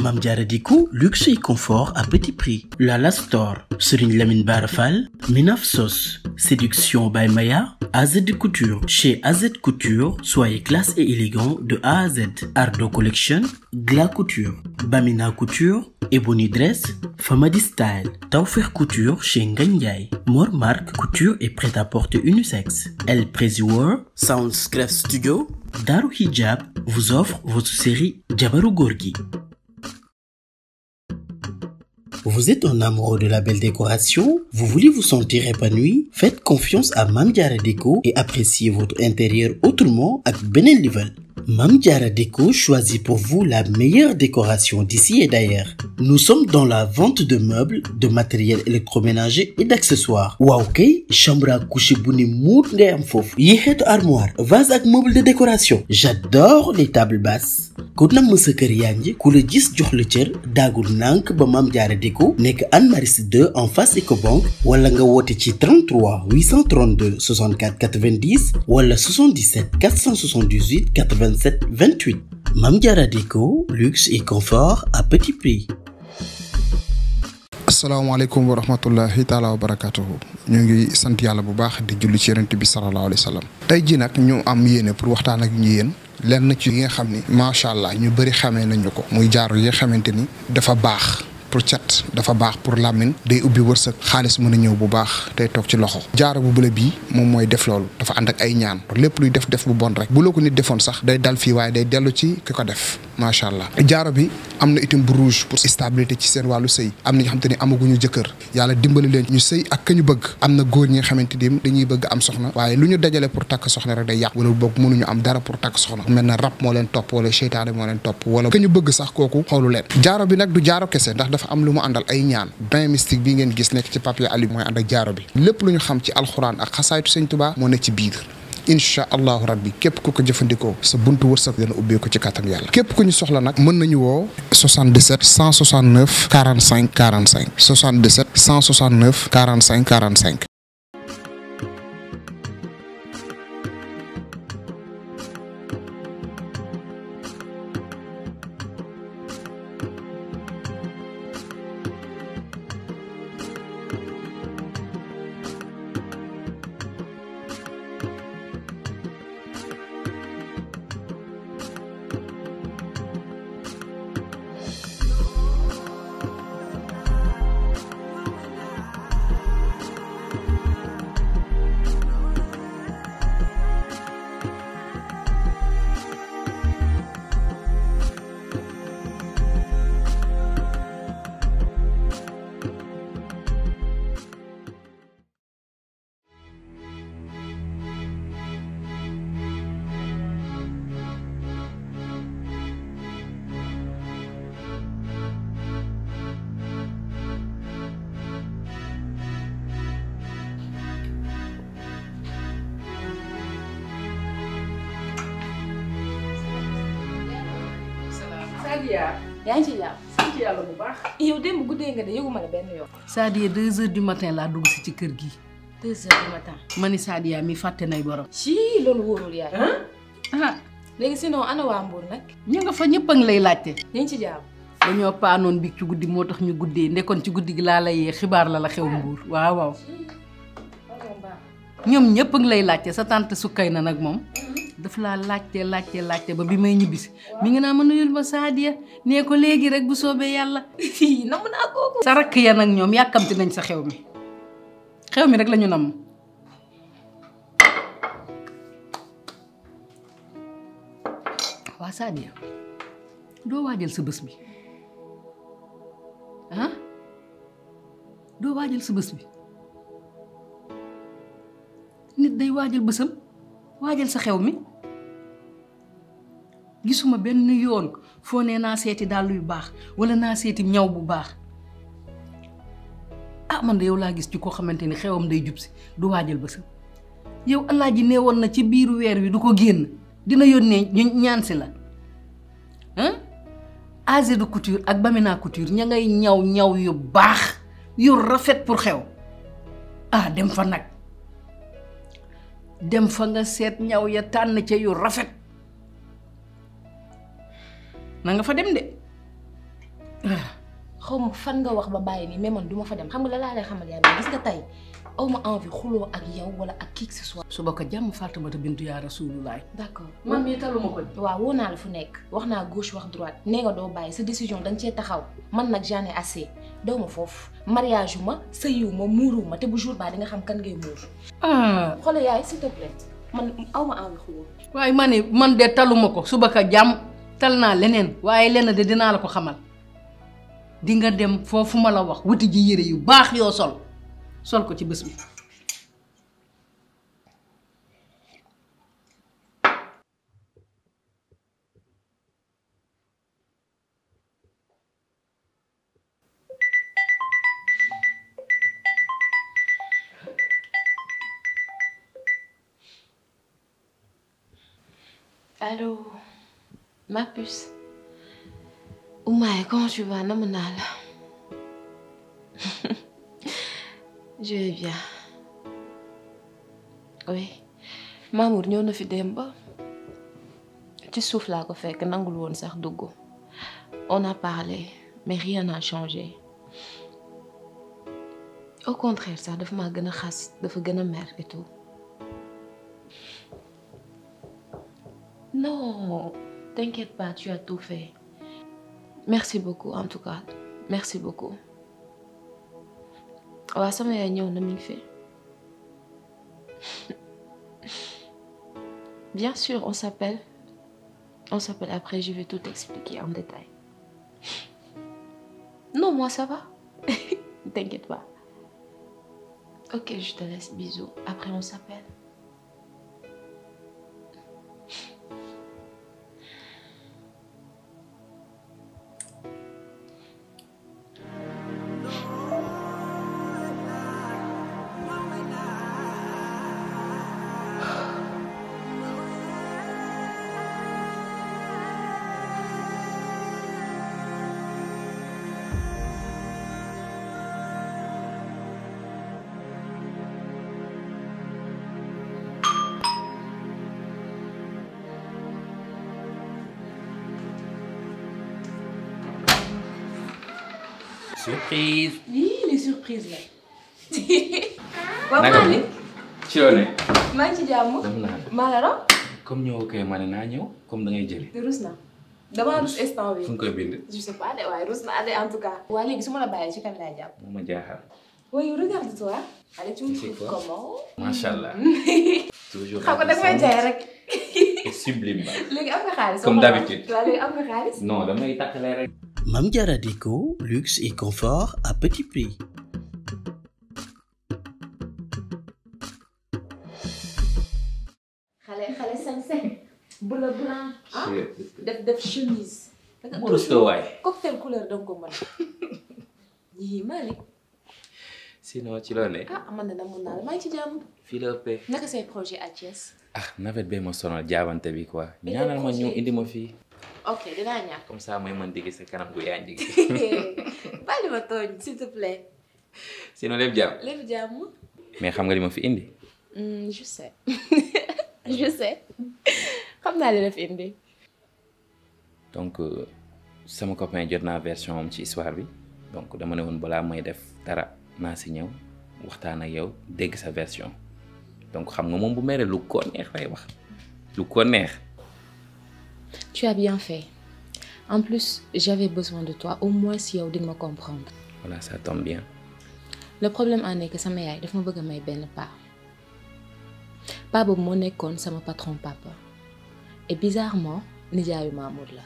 Mame Diarra Déco luxe et confort à petit prix Lala Store Serigne Lamine Bara Fall Minaf Sos Séduction by Maya AZ Couture chez AZ Couture soyez classe et élégant de A à Z Ardo Collection Gla Couture Bamina Couture Ebony Dress Famadi Style Tawfekh Couture chez Ngagne Ndiaye Mor Marc Couture et prêt-à-porter unisexe El Prezi World Soundscref Studio Daru Hijab vous offre votre série Jabaru Gorgui Vous êtes un amoureux de la belle décoration? Vous voulez vous sentir épanoui? Faites confiance à Mame Diarra Déco et appréciez votre intérieur autrement ak beneen level. Mame Diarra Déco choisit pour vous la meilleure décoration d'ici et d'ailleurs. Nous sommes dans la vente de meubles, de matériel électroménager et d'accessoires. waaw kay chambre à coucher bu ni muut ngay am foofu. yi xeetu armoire, vase ak meuble de décoration. J'adore les tables basses. ku namm sa kër yaa ngi ku la gis jox la cër daagul nànk ba Mame Diarra Déco nekk Anne Maris 2 en face Ecobank wala nga woote ci 33 832 64 90 wala 77 478 87 28 Mame Diarra Déco luxe et confort à petit prix. asalaamaaleykum wa rahmatullahi taala wa barakatuhu ñu ngi sant yàlla bu baax di julli ci yonent bi salallaahu alayhi wa sallam tey jii nag ñu am yéene pour waxtaan ak ñu yéen lenn ci yi nga xam ni macha allah ñu bëri xamee nañu ko muy jaaro yi nga xamante ni dafa baax pour cat dafa baax pour làmmiñ day ubbi wërsëg xaalis mën a ñëw bu baax tey toog ci loxo jaaro bu bële bii moom mooy def loolu dafa ànd ak ay ñaan lépp luy def def bu bon rek bu la ko nit defoon sax day dal fii waaye day dellu ci ki ko def macha allah jaaro bi am na itam bu rouge pour stabilité ci seen wàllu sëy am na ñoo xamante ni amaguñu jëkkër yàlla dimbali leen ñu sëy ak ka ñu bëgg am na góor ñi nga xamante ni dañuy bëgg am soxna waaye lu ñu dajale pour takk soxna rek day yàq wala boog mënuñu am dara pour takk soxna mel na rab moo leen topp wala seytaane moo leen topp wala ka ñu bëgg sax kooku xoolu leen jaaro bi nag du jaaro kese ndax dafa am lu mu àndal ay ñaan bain mystique bi ngeen gis nekk ci papier ali mooy ànd ak jaaro bi lépp lu ñu xam ci alxuraan ak xasaaytu sëñ Tuubaa moo nekk ci biir incha allahu rabbi képp ku ko jëfandikoo sa buntu wërsëg dana ubbeeku ci kàttan yàlla képp ku ñu soxla nag mën nañu woo 77 169 45 45 77 169 45 45 Sadia yaa ngi ci jàmm. sant yàlla bu baax. yow démb guddee nga de yëguma la benn yoon. Sadia deux heures du matin laa dugg si ci kër gi. deux heures du matin. ma ni Sadia mi fàtte nay borom. ci loolu wóorul yaay. ah léegi sinon ana waa Mbour nag. ñu nga fa ñëpp a ngi lay laajte. ñu ngi ci jàmm. dañoo paanoon bi ci guddi moo tax ñu guddee ndekkoon ci guddi gi laa la yee xibaar la la xew mbuur waaw waaw. ñoom ñëpp a ngi lay laajte sa tante sukkay na nag moom. daf laa laajte laajte laajte ba bi may ñibbisi mi ngi naa ma nuyul ma Sadia nee ko léegi rek bu soobee yàlla. fii namm naa kooku. sa rakk ya nag ñoom yàkkamti nañ sa xew mi xew mi rek lañu namm. waa Sadia doo waajal sa bés bi ah doo waajal sa bés bi nit day waajal bésam waajal sa xew mi gisuma benn yoon foo nee naa seeti dàll yu baax wala naa seeti ñaw bu baax ah man de yow laa gis ci koo xamante ni xewam day jub si du waajal bésam yow alaaji nee woon na ci biiru weer wi du ko génn dina yónnee ñu ñaan si la ah AZ couture ak Bamina couture ña ngay ñaw ñaw yu baax yu rafet pour xew ah dem fa nag dem fa nga seet ñaw ya tànn ca yu rafet na nga fa dem de xaw ma fan nga wax ba bàyyi nii mais man duma fa dem xam nga la laa lay xamal yaay ma gis nga tey aw ma envie xuloo ak yow wala ak qui que ce soit. suba ko jàmm Faatumata bintu yaa Rasulullaay d'accord man mii taluma ko waaw woo naa la fu nekk wax naa gauche wax droite nee nga doo bàyyi sa décision da nga cee taxaw man nag j'en ai assez daw ma foofu mariage yu ma sëyiw ma muuru ma te bu jour baa di nga xam kan ngay muur. ah xoolal yaay s'il te plaît man aw ma envie xuloo. waaye ma ne man de taluma ko suba ka jàmm tal naa leneen waaye lenn de dinaa la ko xamal di nga dem foofu ma la wax wuti ji yére yu baax yoo sol sol ko ci bés bi Allô, ma puce. Oumaye, comment tu vas? Namm naa la. Je vais bien. Oui. Mamour ñëw na fi démb ba ci suuf laa ko fekk nangul woon sax dugg. On a parlé, mais rien n'a changé. Au contraire sax dafa maa gën a xas dafa gën a mer et tout. Non, t'inquiète pas, tu as tout fait. Merci beaucoup en tout cas. Merci beaucoup. waaw sama yaay ñëw na mi ngi fi. Bien sûr, on s'appelle. On s'appelle après, je vais tout expliquer en détail. Non, moi ça va. T'inquiète pas. Ok, je te laisse. Bisous. Après, on s'appelle. surprise. Yii les surprises là. naka bi ci loo ne. maa ngi ci jàmm. dem naa maa la raw. comme ñëw kay ma ne naa ñëw comme da ngay jëli. rus na damaa rus instant bi. fu nga koy bind. je sais pas de waaye rus naa de en tout cas. waa léegi su ma la bàyyee ci kan laay jàpp. moo ma jaaxal. oui regarde-toi. allez tu me C'est trouves quoi comment. macha allah. toujours xam nga da nga may jaay rek. et sublime ba. léegi am nga xaalis. Comme waxal ma. d'habitude. waaw léegi am nga xaalis. non damay takkale rek. Mame Diarra Déco, luxe et confort à petit prix. xale xale sañse. bleu blanc. ah def def chemise. da mu rustoo waay. cocktail couleur da nga ko mën. yii Malick. sinon ci loo ne. ah man de namoon naa la maa ngi ci jàmm. fii la ëppee. naka say projet à Thiès. ah nawet bee ma sonal jaabante bi quoi. Mais ñaanal ma projet ñëw yi. indi ma fii. ok dinaa ñàkk. comme ça mooy mën digg sa kanam gu yaa njigi. bàyyi ma tooñ s'il te plaît. sinon lépp jàmm. lépp jàmm. mais xam nga li ma fi indi. Hmm, je sais. je sais. xam naa li la fi indi. donc euh, sama copain jot naa version am ci histoire bi donc dama ne woon balaa may def dara naa si ñëw waxtaan ak yow dégg sa version donc xam nga moom bu meree lu ko neex lay wax lu ko neex tu as bien fait. en plus j'avais besoin de toi au moins si yow di nga ma comprendre. voilà ça tombe bien le problème en est que sama yaay daf ma bëgg a may benn paa paa boobu moo nekkoon sama patron papa et bizarrement nijaayu Mamour la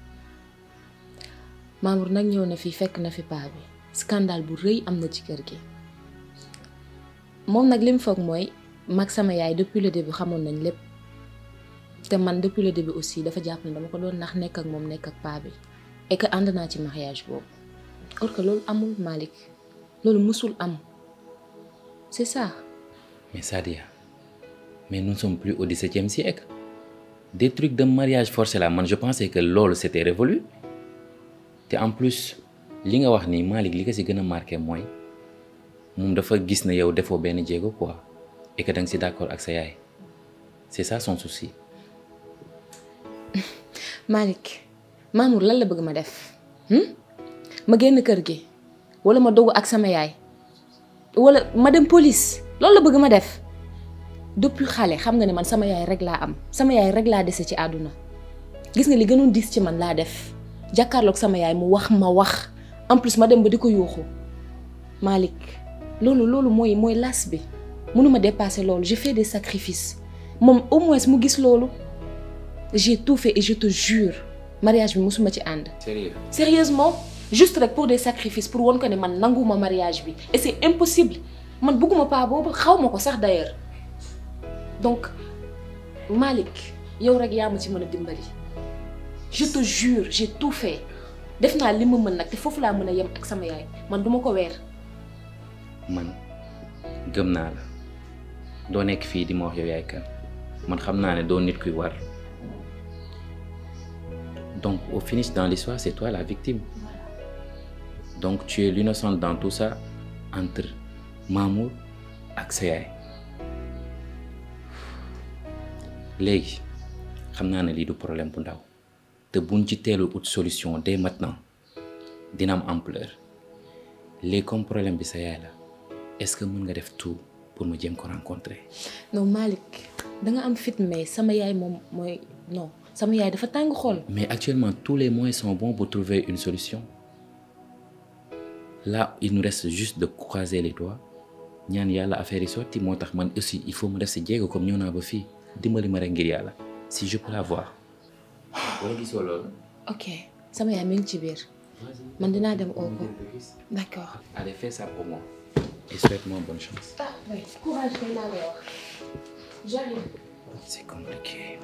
Mamour nag ñëw na fi fekk na fi paa bi scandale bu rëy am na ci kër gi moom nag li mu foog mooy mag sama yaay depuis le début xamoon nañ lépp te man depuis le début aussi dafa jàpp ne dama ko doon nax nekk ak moom nekk ak paa bi et que ànd naa ci mariage boobu or que loolu amul Malick loolu musul am c'est ça mais Sadia mais nous ne sommes plus au XVIIe siècle des trucs de mariage forcé là man je pensais que loolu c'était révolu te en plus li nga wax ni Malick li ko si gën a marqué mooy moom dafa gis ne yow defoo benn jéego quoi et que da nga si d'accord ak sa yaay c'est ça son souci Malick Mamour lan la bëgg ma def hmm? ma génn kër gi wala ma dogu ak sama yaay wala ma dem police loolu la bëgg ma def depuis xale xam nga ne man sama yaay rek laa am sama yaay rek laa dese ci àdduna gis nga li gënoon diis ci man laa def jàkkaarloog sama yaay mu wax ma wax en plus ma dem ba di ko yuuxu Malick loolu loolu mooy mooy las bi mënuma dépasser loolu j'ai fait des sacrifices moom au moins mu gis loolu j'ai tout fait et je te jure mariage bi musuma ci ànd sérieux sérieusement juste rek pour des sacrifices pour won ko ne man nanguma mariage bi et c'est impossible man bëgguma pas boobu xaw ma ko sax d'ailleurs donc Malick yow rek yaa ma ci mën a dimbali je te jure j'ai tout fait def naa li ma mën nag te foofu laa mën a yem ak sama yaay man duma ko weer man gëm naa la doo nekk fii di ma wax yow yaay kan man xam naa ne doo nit kuy war donc au finish dans l'histoire c'est toi la victime donc tu es l'innocente dans tout ça entre Mamour ak sa yaay léegi xam naa ne lii du problème bu ndaw te buñ ci teelu ut solution dès maintenant dina am ampleur léegi comme problème bi sa yaay la est-ce que mën nga def tout pour ma jéem ko rencontrer non Malick da nga am fit mais sama yaay moom mooy non sama yaay dafa tàng xol mais actuellement tous les moyens sont bons pour trouver une solution là il nous reste juste de croiser les doigts ñaan yàlla affaire yi sotti moo tax man aussi il faut ma def si jéego comme ñëw naa ba fii dimbali ma rek ngir yàlla si je peux la voir wala gisoo loolu ok sama yaay mi ngi ci biir man dinaa dem oo ko d'accord allez fais ça pour moi et souhaite-moi bonne chance ah oui courage kay laa lay wax j'arrive c'est compliqué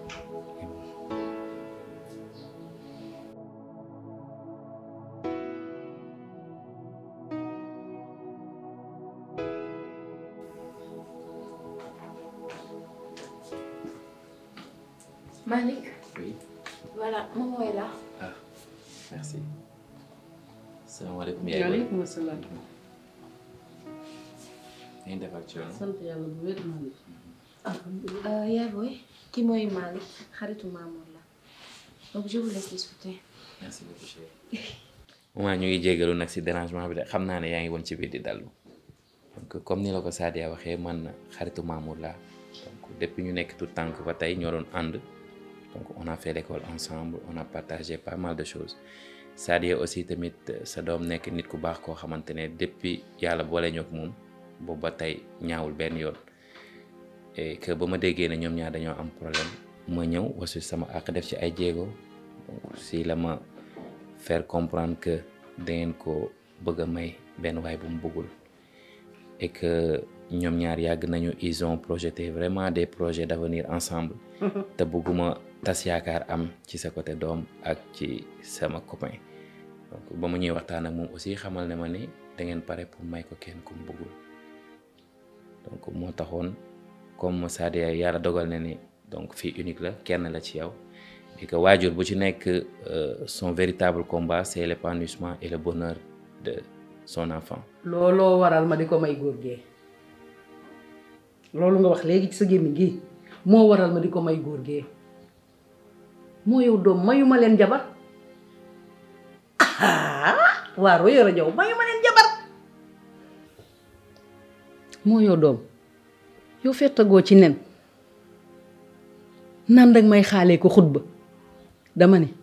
Malick oui voilà maman est là ah merci salaamaaleykum yaay waaleykum salaam. ngeen def ak coono sant yàlla bu wér man. Euh, yaay booy ki mooy Malick xaritu Mamour la donc je vous laisse discuter merci beaucoup chérie. maman ñu ngi jégalu nag si dérangement bi de xam naa ne yaa ngi woon ci biir di dallu donc comme ni la ko Sadia waxee man xaritu Mamour laa donc depuis ñu nekk tout tànk ba tey ñoo doon ànd donc on a fait l'école ensemble on a partagé pas mal de choses Sadia aussi tamit sa doom nekk nit ku baax koo xamante ne depuis yàlla boole ñoo ak moom boobu ba tey ñaawul benn yoon et que ba ma déggee ne ñoom ñaar dañoo am problème ma ñëw wasu sama àq def ci ay jéego donc si la ma faire comprendre que dangeen ko bëgg a may benn waay bu mu bëggul et que ñoom ñaar yàgg nañu ils ont projeté vraiment des projets d'avenir ensemble te bëgguma tas yaakaar am ci sa côté doom ak ci sama copain donc ba mu ñuy waxtaan ak moom aussi xamal ne ma ni dangeen pare pour may ko kenn ku mu bëggul donc moo taxoon comme Sadia yàlla dogal na ni donc fii unique la kenn la ci yow et que waajur bu ci nekk son véritable combat c'est l'épanouissement et le bonheur de son enfant looloo waral ma di ko may góor gee loolu nga wax léegi ci sa gémmiñ gi moo waral ma di ko may góor gee moo yow doom mayuma leen jabar ah waa Royo Rajo mayuma leen jabar moo yow doom yow fettagoo ci nen nan dag may xaalee ko xutba dama ne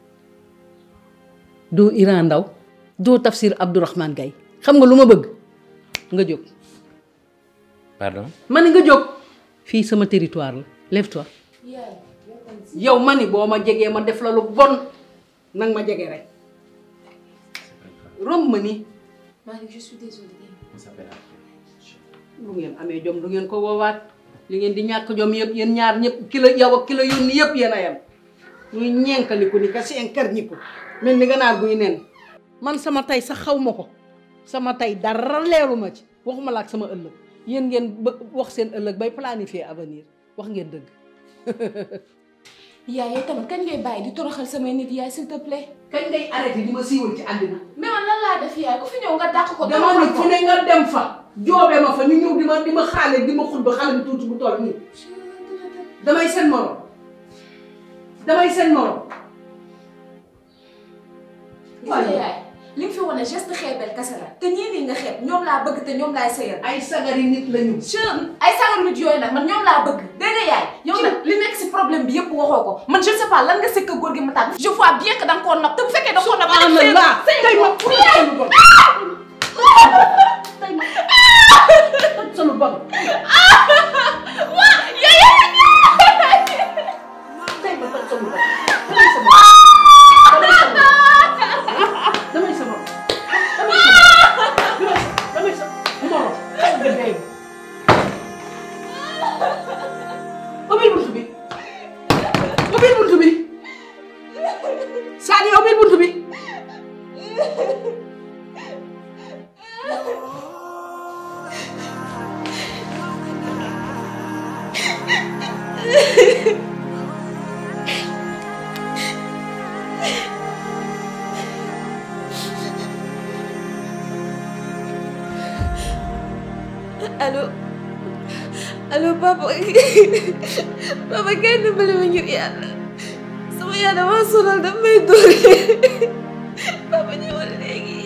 doo Iran Ndaw doo Tafsir Abdourahmane Gaye xam nga lu ma bëgg nga jóg pardon ma ne nga jóg fii sama territoire la lève-toi yow ma ni boo ma jegee ma def la lu bon nag ma jege rek romb ma ni Malick je suis désolée lu ngeen amee jom du ngeen ko woowaat li ngeen di ñàkk jom yëpp yéen ñaar ñëpp ki la yow ak ki la yónni yëpp yéen a yem muy ñenkaliku ni ka seen kër ñi ko mel ni ganaar guy nen man sama tey sax xaw ma ko sama tey dara leeru ma ci waxuma la ak sama ëllëg yéen ngeen ba wax seen ëllëg bay planifier avenir wax ngeen dëgg yaay yow tamit kañ ngay bàyyi di toroxal samay nit yaay s'il te plaît kañ ngay arrêté di ma siiwal ci àddina mais man lan laa def yaay ku fi ñëw nga dàq ko dama ni fu ne nga dem fa joobee ma fa ñu ñëw di ma di ma xaale di ma xutba xale bi tuuti bu toll nii damay seen morom damay seen morom gis nga yaay li nga fi wane geste xeebel kese la te ñii nii nga xeeb ñoom laa bëgg te ñoom laay sëyal ay sagari nit lañu. jeune ay sagar nit yooyu nag man ñoom laa bëgg dégg nga yaay yow nag li nekk si problème bi yëpp waxoo ko man je ne sais pas lan nga sëkk góor gi ma tàgg je vois bien que da nga koo nopp te bu fekkee da nga koo nopp ah man laa tey ma pour yaay lu bon. tey ma toj sa lu bon. tey ma toj sa lu bon. damay sa bopp. damay sa bopp. damay sa bopp. damay sa moro. xel nga dee. ubbil buntu bi. ubbil buntu bi. Sadio ubbil buntu bi. allo allo papa papa kay dimbali ma ngir yàlla sama yàlla ma sonal daf may dóor papa ñëwal léegi